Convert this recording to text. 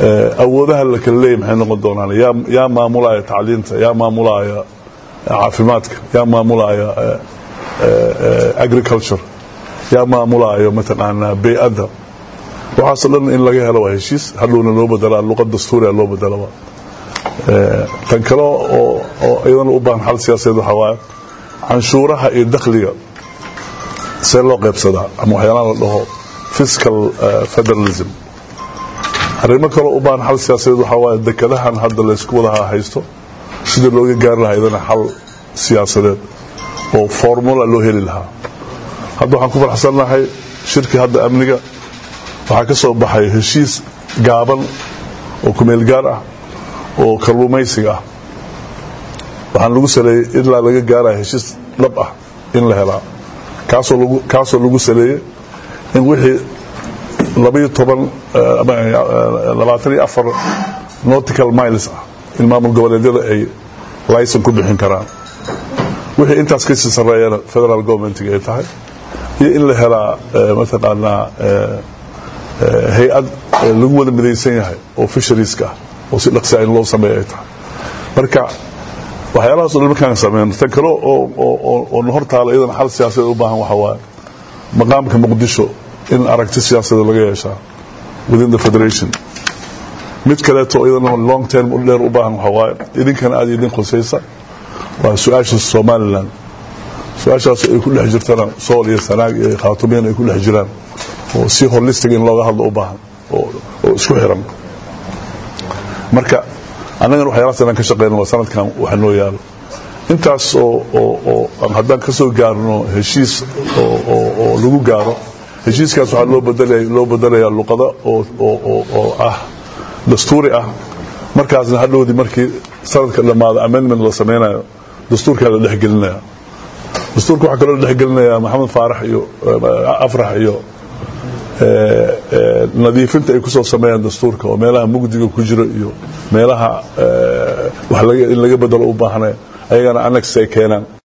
awoodaha la kala leeyay maxay noqon doonaan yaa maamulaya tacliinta yaa maamulaya caafimaadka yaa maamulaya agriculture yaa maamulayo mataqaanaa bey-adda waxaasoo dhan in laga helo waa heshiis hadhowna loo bedelaa luqad dastuuriga loo bedelaba tan kale oo iyadana u baahan xal siyaasadeed waxaa waaye canshuuraha iyo dakhliga see loo qaybsadaa ama waxyaalaha la dhaho fiscal federalism arrimo kaloo u baahan xal siyaasadeed waxaa waaye dekadahan hadda laysku wadaha haysto sida looga gaari lahaa iyadana xal siyaasadeed oo formula loo heli lahaa hadda waxaan ku farxsannahay shirkii hadda amniga waxaa ka soo baxay heshiis gaaban oo kumeel gaar ah oo kalluumaysiga ah waxaan lagu saleeyey ilaa laga gaaraya heshiis dhab ah in la helaa kaasoo lagu saleeyey in wixii labaiyo toban labaatan iyo afar nautical miles ah in maamul goboleedyada ay layson ku bixin karaan wixii intaas kasii sarreeyana federal governmentga ay tahay iyo in la helaa mataqaanaa hay-ad lagu wada midaysan yahay oo fisharieska ah oo si dhaqsia in loo sameeya ay tahay marka waxyaalahaas o dhan markaan sameyno tan kale oo na hor taala iyadana xal siyaasadeed u baahan waxa waaye maqaamka muqdisho in aragti siyaasadeed laga yeeshaa within the federation mid kaleeto iyadana long term u dheer u baahan waxa waaye idinkana aad idin khusaysa waa su-aasha somalilan su-aashaas ay ku dhex jirtana sool iyo sanaag iyo khaatumiyan ay ku dhex jiraan oo si holistic in looga hadlo u baahan oo isku xiran marka annagana waxyaalahaas inaan ka shaqeyno waa sanadkan waxa noo yaalo intaas oo haddaan ka soo gaarno heshiis oo lagu gaaro heshiiskaas waxaa loo bedelayaa luqado oo ah dastuuri ah markaasna hadhowdii markii sanadka dhammaado amendment la sameynayo dastuurkaa la dhexgelinaya dastuurka waxaa kaloo la dhexgelinayaa maxamed faarax iyo afrax iyo nadiifinta ay ku soo sameeyaan dastuurka oo meelaha mugdiga ku jiro iyo meelaha in laga bedelo u baahnay ayagana annex ay keenaan